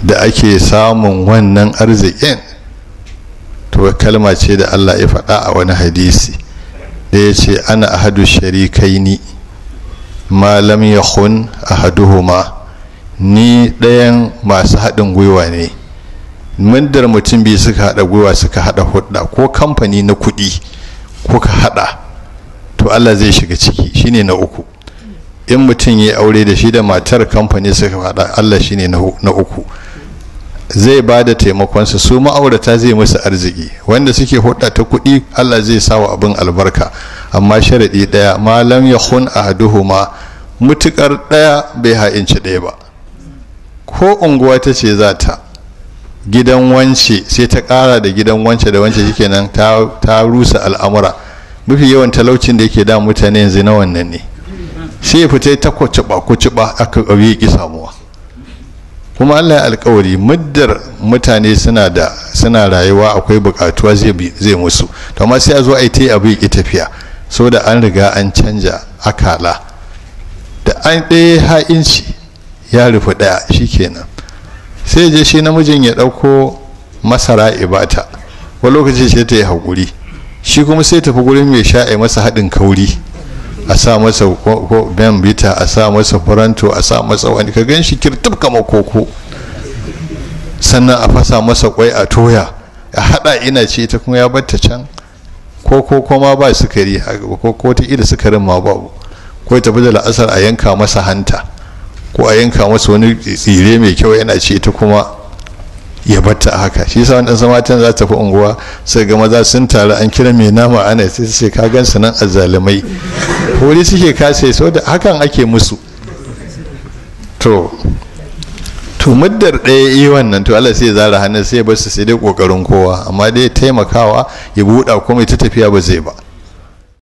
da ake samun wannan arzikin to kalma ce da Allah ya faɗa a wani hadisi da ya ce ana ahadu sharikaini ma lam yakhun ahaduhuma ni ɗayan masu haɗin gwiwa ne mundar mutum biyu suka haɗa gwiwa suka haɗa hudda ko kamfani na kuɗi ko ka haɗa to Allah zai shiga ciki shine na uku in mutum ya aure da shi da matar kamfani suka haɗa Allah shine na uku zai ba da taimakonsa su ma'aurata zai musu arziki wanda suke hudda ta kuɗi Allah zai sa wa abin albarka amma sharaɗi ɗaya malam ya hun ahaduhuma mutukar ɗaya bai ha'inci ɗaya ba ko unguwa ta ce za ta gidan wance sai ta ƙara da gidan wance da wance shikenan ta rusa al'amura mafi yawan talaucin da yake da mutane yanzu na wannan ne sai ya fita ta kwaciba kwaciba aka ƙauye ki samuwa kuma allah ya alkawari muddar mutane suna da suna rayuwa akwai bukatuwa zai musu to amma sai a zo a yi ta abu ya tafiya so da an riga an canja akala da an ɗaya ha'inci ya rufe ɗaya shikenan sai je shi namijin ya ɗauko masara ibata wani lokaci sai ta yi haƙuri shi kuma sai tafi gurin mai sha a masa haɗin kauri a sa masa ben bita a sa masa faranto a sa masa wani ka gan shi kirtib kama koko sannan a fasa masa kwai a toya a hada ina ce ta kuma ya batta can ko ko kuma ba sukari ko ko ta ida sukarin ma babu ko tafi da la'asar a yanka masa hanta ko a yanka masa wani tsire mai kyau yana ce ta kuma ya batta a haka shi yasa wannan matan za ta fi unguwa sai ga maza sun taru an kira mai nama ana sai sai ka gan su nan azzalumai wuri suke kase so da hakan ake musu to to muddar ɗaya yi wannan to Allah sai ya zara hannun sai ya bar su sai dai kokarin kowa amma dai taimakawa ya buɗa kuma ta tafiya ba zai ba